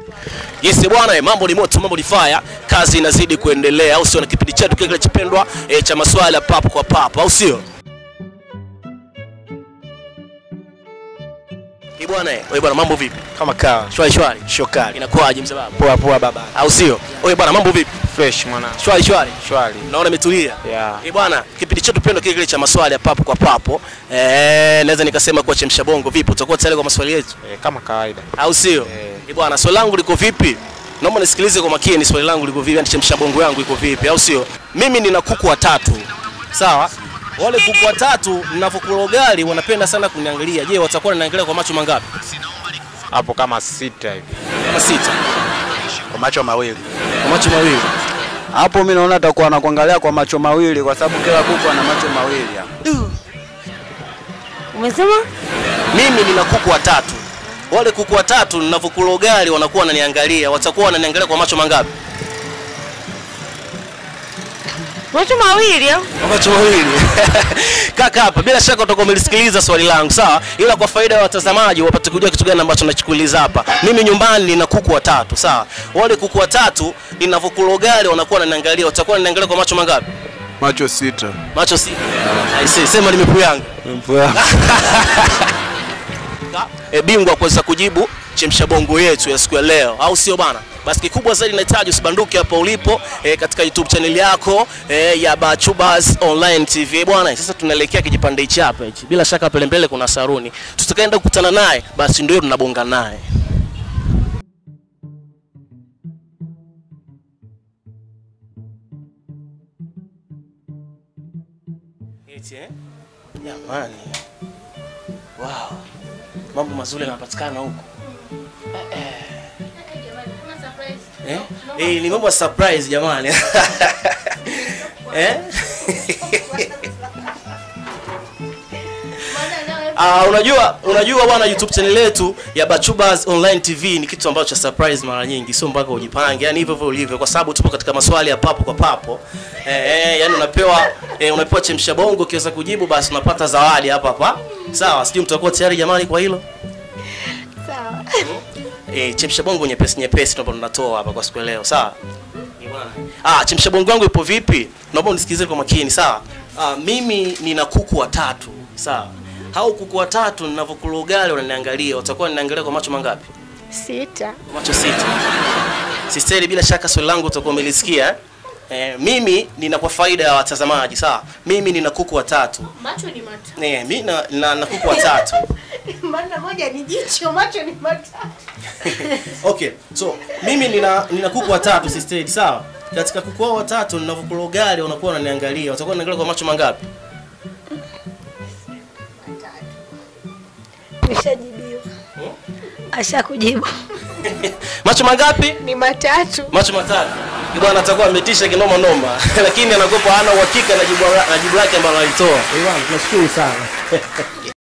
Yes bwana, eh, mambo ni moto, mambo ni fire, kazi inazidi kuendelea, au sio? Na kipindi chetu kile kinachopendwa eh, cha maswala papo kwa papo, au sio? Eh bwana, eh, wewe bwana, mambo vipi? kama kawa Shwari shwari, shokali inakuwaje msababu? poa poa baba Au sio? Wewe bwana, mambo vipi? fresh mwana Shwari shwari, shwari naona imetulia. yeah. Eh bwana, kipindi chetu pendwa kile kile cha maswali ya papo kwa papo, eh, naweza nikasema kuwa chemsha bongo. Vipi, utakuwa tayari kwa maswali yetu, eh, kama kawaida au sio? Eh. Eh bwana, swali langu liko vipi? Naomba nisikilize kwa makini, swali langu liko vipi? Yani chemsha bongo yangu iko vipi, au sio? Mimi nina kuku watatu, sawa? Wale kuku watatu ninavyokula ugali wanapenda sana kuniangalia. Je, watakuwa wananiangalia kwa macho mangapi? hapo kama sita hivi Kama sita, kwa macho mawili. kwa macho mawili. Hapo mimi naona atakuwa anakuangalia kwa macho mawili kwa sababu kila kuku ana macho mawili. hapo. Umesema? Mimi nina kuku watatu. Wale kuku watatu ninavyokula ugali wanakuwa wananiangalia, watakuwa wananiangalia kwa macho mangapi? Macho mawili au? Kwa macho mawili. Kaka hapa, bila shaka utakuwa umelisikiliza swali langu, sawa? Ila kwa faida ya watazamaji wapate kujua kitu gani ambacho nachukuliza hapa. Mimi nyumbani nina kuku watatu, sawa? Wale kuku watatu ninavyokula ugali wanakuwa wananiangalia, watakuwa wananiangalia kwa macho mangapi? Macho sita. Macho sita. I see, sema nimepuyanga. e, bingwa kuweza kujibu chemsha bongo yetu ya siku ya leo, au sio bana? Basi kikubwa zaidi nahitaji usibanduke hapa ulipo e, katika YouTube channel yako e, ya Bachubas Online TV bwana. Sasa tunaelekea kijipande hichi hapa hichi, bila shaka pale mbele kuna saruni, tutakaenda kukutana naye, basi ndio tunabonga naye. Eti eh? Jamani. Wow. Mambo mazuri yanapatikana huko. Eh, eh. Eh, ni mambo ya surprise jamani. eh? Ah, unajua unajua bwana YouTube channel yetu ya Bachubas Online TV ni kitu ambacho cha surprise mara nyingi, sio mpaka ujipange, yani hivyo hivyo ulivyo, kwa sababu tupo katika maswali ya papo kwa papo. Eh, eh, yani unapewa eh, unapewa chemsha bongo, ukiweza kujibu basi unapata zawadi hapa hapa. Sawa, sijui mtakuwa tayari jamani kwa hilo? Sawa. eh, chemsha bongo nyepesi nyepesi tunapo tunatoa hapa kwa siku ya leo sawa Eh, bwana. ah chemsha bongo yangu ipo vipi naomba unisikilize kwa makini sawa ah, mimi nina kuku watatu sawa hao kuku watatu ninavyokula ugali wananiangalia watakuwa wananiangalia kwa macho mangapi Sita. macho sita sisteri bila shaka swali langu utakuwa umelisikia eh? Eh, mimi nina kwa faida ya watazamaji sawa mimi nina kuku watatu Macho ni matatu. eh, mi na, na, na kuku watatu Maana moja ni jicho, macho ni matatu. okay so mimi nina nina kuku watatu sistedi sawa katika kuku hao watatu ninavyokula ugali wanakuwa wananiangalia watakuwa wananiangalia kwa macho mangapi Nishajibiwa. Ashakujibu. macho mangapi Ni matatu. macho matatu Ni bwana atakuwa ametisha kinoma noma lakini anakopa hana uhakika na jibu la- na jibu lake ambalo alitoa bwana tunashukuru sana